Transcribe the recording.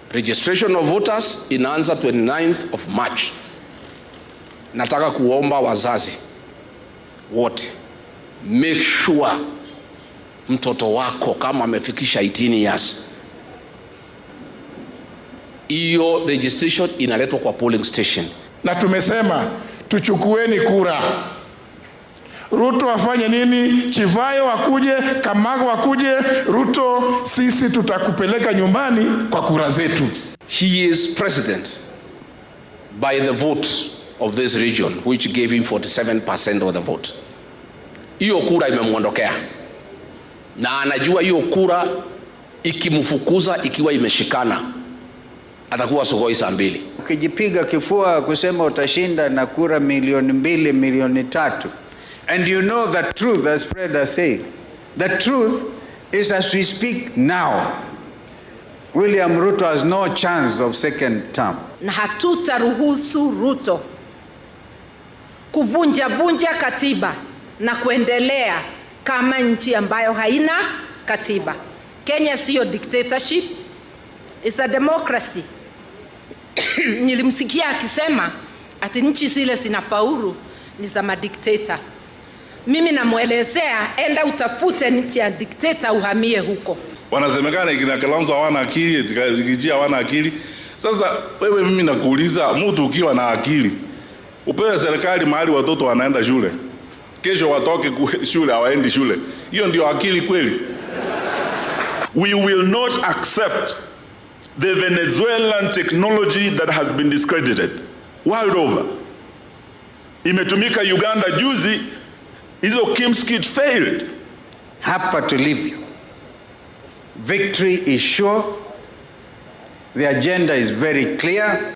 Registration of voters inaanza 29th of March. Nataka kuomba wazazi wote, make sure mtoto wako kama amefikisha 18 years, hiyo registration inaletwa kwa polling station. na tumesema tuchukueni kura. Ruto afanye nini? Chivayo wakuje, Kamago wakuje, Ruto, sisi tutakupeleka nyumbani kwa kura zetu. He is president by the vote of this region which gave him 47% of the vote. Hiyo kura imemwondokea na anajua hiyo kura ikimfukuza ikiwa imeshikana atakuwa sogoi saa mbili. Ukijipiga kifua kusema utashinda na kura milioni mbili milioni tatu and you know the truth as Fred has said the truth is as we speak now William Ruto has no chance of second term na hatutaruhusu Ruto kuvunja vunja katiba na kuendelea kama nchi ambayo haina katiba. Kenya siyo dictatorship, it's a democracy. Nilimsikia akisema ati nchi zile zinafaulu ni za madikteta. Mimi namwelezea, enda utafute nchi ya dikteta uhamie huko. wanasemekana kina Kalonzo hawana akili, Rigiji hawana akili. Sasa wewe, mimi nakuuliza, mtu ukiwa na akili upewe serikali mahali watoto wanaenda shule, kesho watoke ku- shule hawaendi shule, hiyo ndio akili kweli? We will not accept the Venezuelan technology that has been discredited world over. Imetumika Uganda juzi, hizo Kim's kit failed. hapa tulivyo victory is sure the agenda is very clear